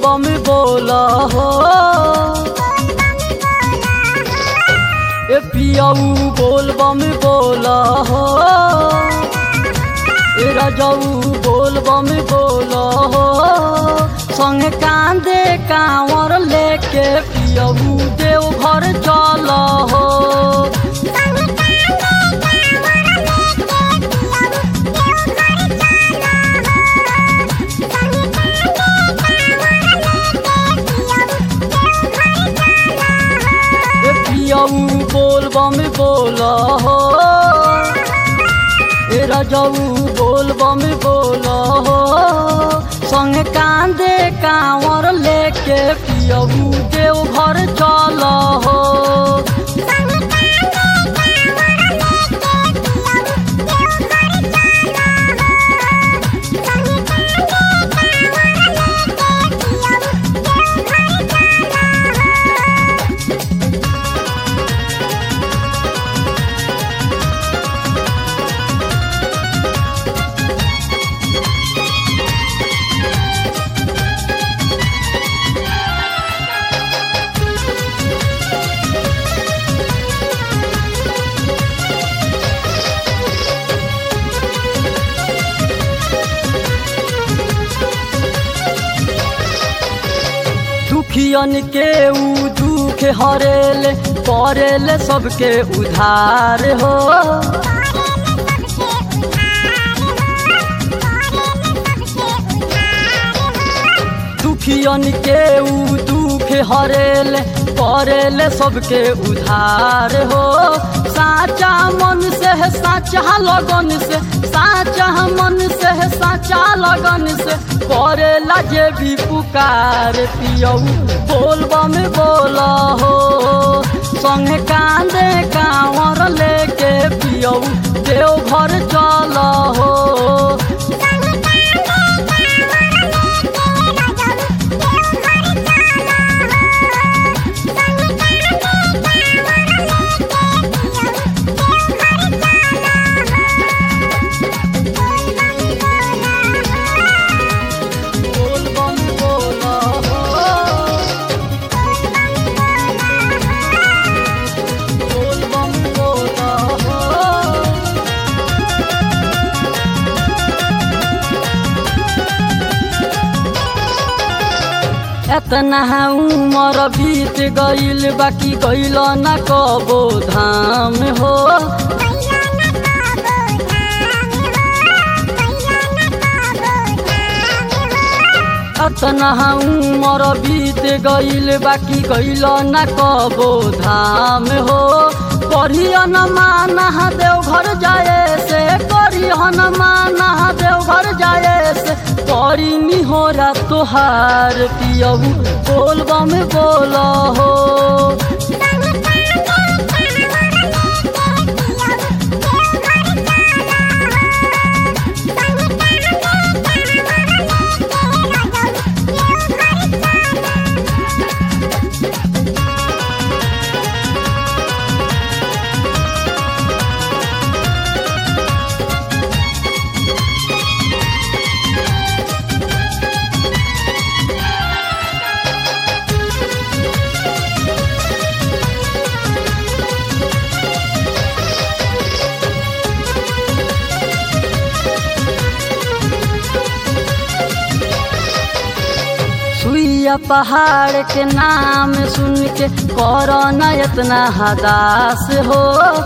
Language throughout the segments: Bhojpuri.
बम बोला हो ए पियाऊ बोल बम बोला हो ए राजाऊ बोल बम बोला हो संग कांदे कांवर लेके पियाऊ देव घर चल हो ए पियाऊ बोल बम बोला हो ए राजाऊ बोल बम बोला हो संग कांदे कांवर लेके पियाऊ देव घर चल हो दुखियन के ऊ दुख हरेल करेल सबके उधार हो दुखियन के ऊ दुख हरेल करेल सबके उधार हो साचा मन से है साचा लगन से साचा मन से है साचा लगन से करेला जे भी पुकार पियऊ बोल बम बोला हो संग कांदे कांवर लेके पियऊ देव घर चल हो बोल बम बोला हो बोल बम बोला हो एतना उमर बीत गईल बाकी गईल न कबो धाम हो एतना उमर बीत गईल बाकी गईल न कबो धाम हो करियन माना देव घर जाए से करियन माना देव घर जाए से करी निहोरा तोहार पियऊ बोल बम बोल हो सुइया पहाड़ के नाम सुन के करो न इतना हदास हो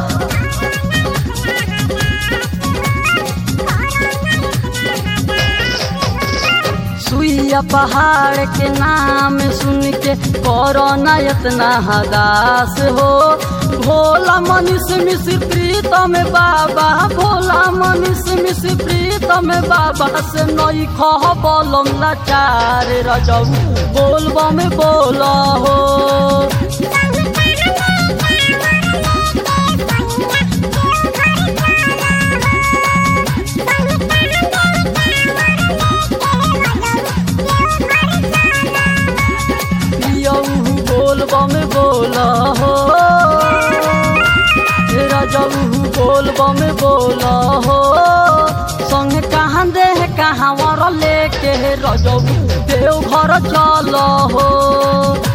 सुइया पहाड़ के नाम सुन के करो न इतना हदास हो भोला मनीष मिश्र प्रीतम बाबा भोला मनीष मिश्र प्रीतम बाबा से नई खह बोलम लाचार रजऊ बोल बम बोला हो पियऊ बोल बम बोला हो रजऊ बोल बम बोला हो संग कहाँ दे कहाँ वर लेके रजऊ देव घर चल हो